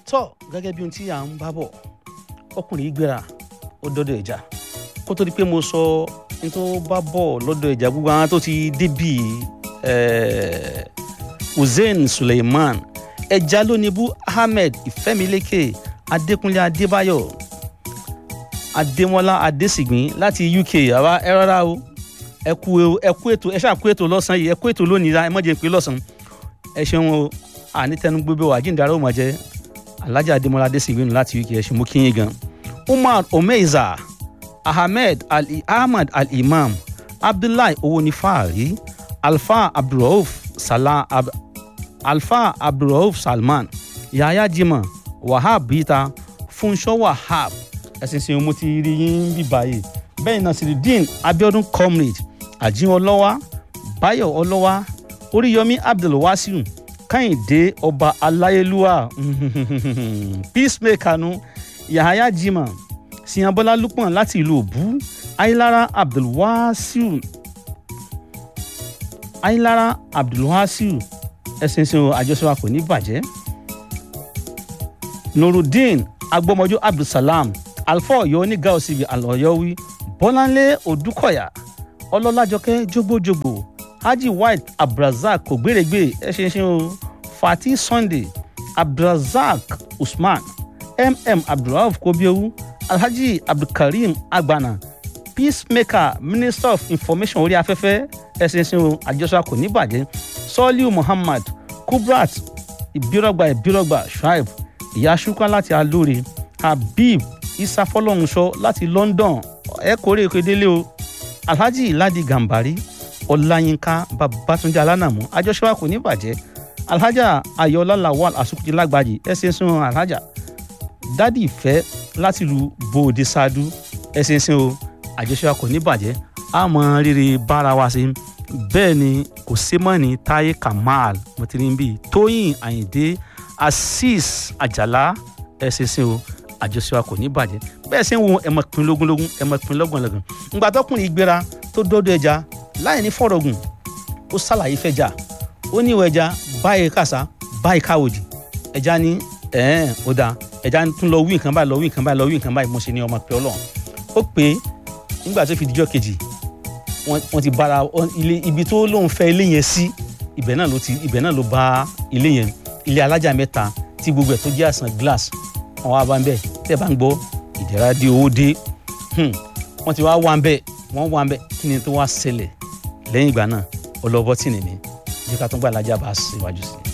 tọ́ gẹ́gẹ́ bí ohun tí à ń bá bọ̀ ọkùnrin yìí gbéra ó dọ́dọ̀ ẹja kó tó di pé mo sọ ní tó bá bọ̀ lọ́dọ̀ ẹja gbogbo àwọn tó ti débì hussein suleiman ẹja lónìbù ahmed ìfẹ́milékè adékúnlé adébáyọ̀ adémọ́lá adésìgbín láti uk àwa ẹ rárá o ẹ kú ẹ kú ètò ẹ ṣáà kú ètò lọ́sàn yìí ẹ kú ètò lónìí ẹ mọ̀jẹ̀ pé lọ́sàn ẹ ṣeun o àní tẹnu gbogbo wa jíǹdàrà ò mọ̀ jẹ́ alhaji adémọ́lá adésìgbín láti uk ẹ ṣe mú kíyìn gan umar omeiza ahmed ali ahmed al-imam abdullahi owonifaari alfa abdulrauf salah ab, alfa abdulrauf salman yahaya jimoh wahab bita funṣọ wahab ẹsìn sìn mo ti rí yín bí báyìí bẹ́ẹ̀ nasiruddin abiodun comrade ajin ọlọ́wà bayo ọlọ́wà oríyọmí abdulwasiu kẹ́hìndé ọba aláyélúwà peacemaker nu yahaya jimoh siyanbọ́lá lukman láti ìlú òbú ayélára abdulwasiu ayélára abdulwasiu ẹsìn sìn àjọṣepọ̀ kò ní bàjẹ́ nurudeen agbọmọjọ abdulsalam alfa ọyọ oníga òsibì alọyọwí bọláńlé odúkọyà ọlọlájọkẹ jogbojogbo haji white abdulrasaq kògbèrègbè ẹṣinṣin o fati sunday abdulrasaq usman mm abdulrauf kobiowu alhaji abdulkareem agbana peacemaker minister of information orí afẹ́fẹ́ ẹṣinṣin o àjọṣe kò ní bàjẹ́ sọ́ọ́líù muhammad kubrat ìbírọ̀gbà ìbírọ̀gbà shuaib ìyá ṣúkà láti alóore habib isa fọlọ́runṣọ láti london ẹ kórè kedele o alhaji ladi gambari ọláyínká babatunde alánàmú àjọṣepọ̀ kò ní bàjẹ́ alhaja ayọ̀lá lawal asukuti lágbàjì ẹsẹ̀ sún alhaja dádì ìfẹ́ láti lu bòde ṣáádú ẹsẹ̀ sún o àjọṣepọ̀ kò ní bàjẹ́ àmọ́ rírì bára wa sí bẹ́ẹ̀ ni kò sí mọ́ ní táyé kamal mọ̀tìrìbí tóyìn àyìndé azeez àjàlá ẹsẹ̀ sún o àjọṣe wa kò ní bàjẹ́ bẹ́ẹ̀ sì ń wo ẹ̀mọ̀ pin lógúnlógún ẹ̀mọ̀ pin lọ́gbọ̀nlọ́gbọ̀n ńgbà tọkùnrin ìgbéra tó dọ́dọ̀ ẹja láì ní fọ̀rọ̀gùn ó ṣàlàyé fẹ́jà ó ní ìwọ ẹja báyìí kàṣá báyìí káwòdì ẹja ní ẹ̀ẹ́n ó dáa ẹja tún lọ wí nǹkan báyìí lọ wí nǹkan báyìí lọ wí nǹkan báyìí mo ṣe ní ọmọ pé ọlọ́run ó pé nígbà tó fi dijọ́ kejì wọ́n ti bára ilé ibi tó lóun fẹ́ ilé yẹn sí ibẹ̀ náà ló ti ibẹ̀ náà ló bá ilé yẹn ilé alájà mẹ́ta tí gbogbo ẹ̀ tó jẹ́ àsàn glass wọn wá bá ń bẹ tẹ bá ń gbọ́ ìdẹ̀ra dé owó dé wọ́n ti wá wá ń bẹ wọ́n wá ń bẹ kí ni tó wá ṣẹlẹ̀ lẹ́yìn ìgbà náà ọlọ́bọ́ tì nìní bí ká tó gbà lájà bá ṣèwájú sí i.